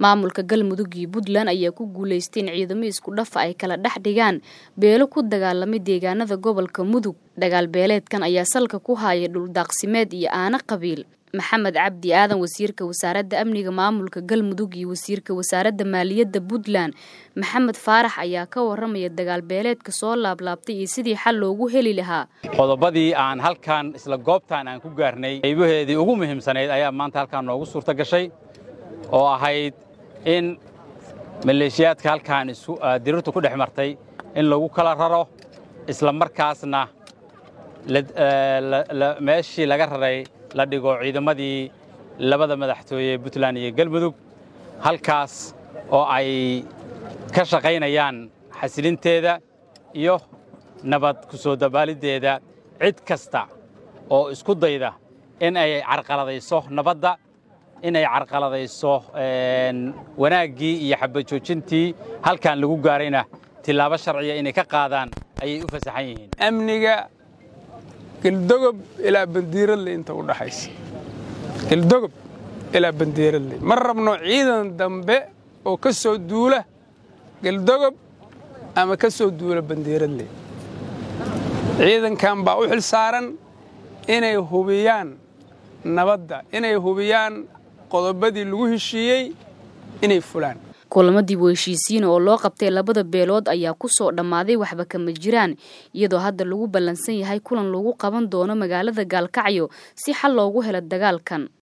maamulka galmudug iyo puntland ayaa ku guulaystay in ciidamo isku dhafa ay kala dhex dhigaan beelo ku dagaalamay deegaanada gobolka mudug dagaal beeleedkan ayaa salka ku haaya dhuldaaqsimeed iyo aana qabiil maxamed cabdi aadan wasiirka wasaaradda amniga maamulka galmudug iyo wasiirka wasaaradda maaliyadda puntland maxamed faarax ayaa ka waramaya dagaal beeleedka soo laablaabtay iyo sidii xal loogu heli lahaa qodobadii aan halkan isla goobtaan aan ku gaarnay qaybaheedii ugu muhiimsanayd ayaa maanta halkaan noogu suurta gashay oo ahayd in maleeshiyaadka halkaan dirirtu ku dhex martay in lagu kala raro isla markaasna meeshii laga raray la dhigo ciidamadii labada madaxtooye puntland iyo galmudug halkaas oo ay ka shaqaynayaan xasilinteeda iyo nabad ku soo dabaaliddeeda cid kasta oo isku dayda in ay carqaladayso nabadda in ay carqaladayso wanaaggii iyo xabajoojintii halkan lagu gaarayna tillaabo sharciya inay ka qaadaan ayay u fasaxan yihiin amniga geldogob ilaa bandiiradle inta u dhaxaysa geldogob ilaa bandiiradle ma rabno ciidan dambe oo ka soo duula geldogob ama ka soo duula bandiiradle ciidankan baa u xil saaran inay hubiyaan nabadda inay hubiyaan qodobadii lagu heshiiyey inay fulaan kulamadii heshiisiina oo loo qabtay labada beelood ayaa ku soo dhammaaday waxba kama jiraan iyadoo hadda lagu ballansan yahay kulan lagu qaban doono magaalada gaalkacyo si xal loogu helo dagaalkan